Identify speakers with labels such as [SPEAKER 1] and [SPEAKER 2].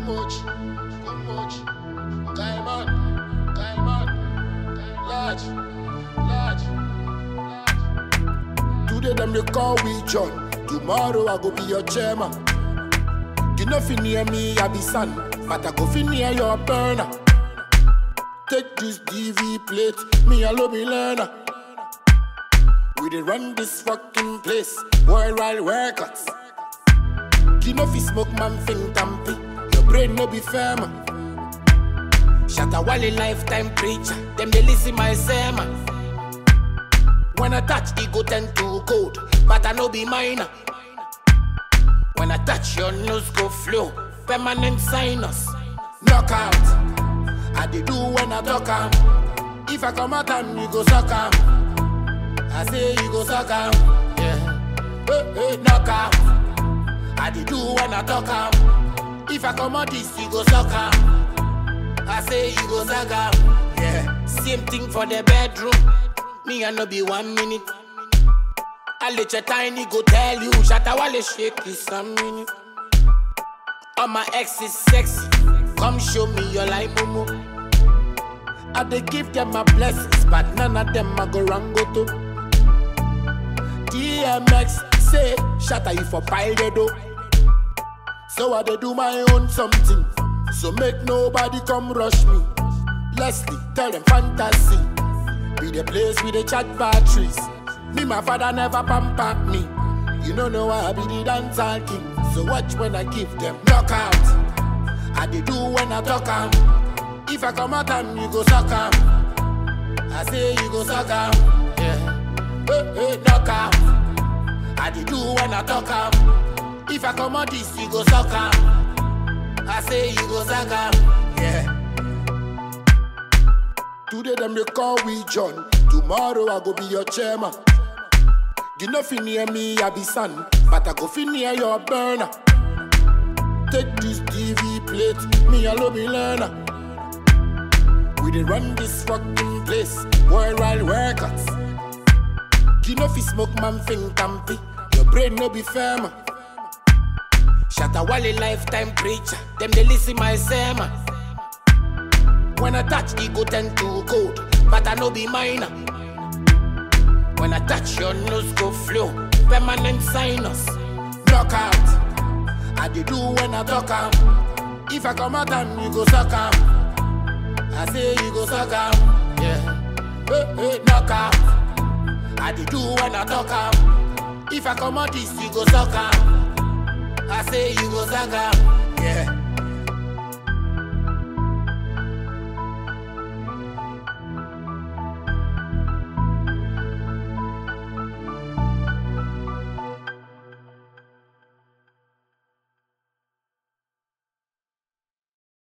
[SPEAKER 1] much, too much. Diamond, diamond, large, large, large. Today them they call we John. Tomorrow I go be your chairman. You know fi near me, I be son, but I go fi near your burner. Take this DV plate, me alone be learner. We dey run this fucking place, worldwide records. You know fi smoke man think tampy, your brain no be firm. Shatta Wale lifetime preacher, them they listen my sermon. When I touch, it go tend to cold, but I no be minor. When I touch, your nose go flow, permanent sinus. Knockout, I dey do when I talk am. If I come out and you go suck am, I say you go suck am. Yeah, hey, hey, knockout. I dey do when I talk am. If I come out this, you go suck am. I say you go suck am. Yeah, same thing for the bedroom. Me I no be one minute. I let your tiny go tell you, Shatta Wale shake this a minute. All my ex is sexy. Come show me your life, Momo. I dey give them my blessings, but none of them I go wrong go to. DMX say, Shatta you for pile the dough. So I dey do my own something. So make nobody come rush me. Leslie, tell them fantasy. Be the place with the chat batteries. Me, my father never pamper me. You don't know why I be the dancehall king. So watch when I give them knockout. I dey do when I talk am. If I come out and you go suck am. I say you go suck am. Yeah. Hey, hey, knockout. I dey do when I talk am. If I come out this, you go suck am. I say you go suck am. Yeah. Today them they call we John. Tomorrow I go be your chairman. You know fi near me, I be son, but I go fi near your burner. Take this DV plate, me alone be learner. We dey run this fucking place, worldwide records. You know fi smoke man think tampy, your brain no be firm. Shatta Wale lifetime preacher, them they listen my sermon. When I touch, it go tend to cold, but I no be minor. When I touch, your nose go flow, permanent sinus. Knockout, I dey do when I talk am. If I come out and you go suck am, I say you go suck am. Yeah, hey, hey, knockout, I dey do when I talk am. If I come out this, you go suck am. I say you go suck am. Yeah.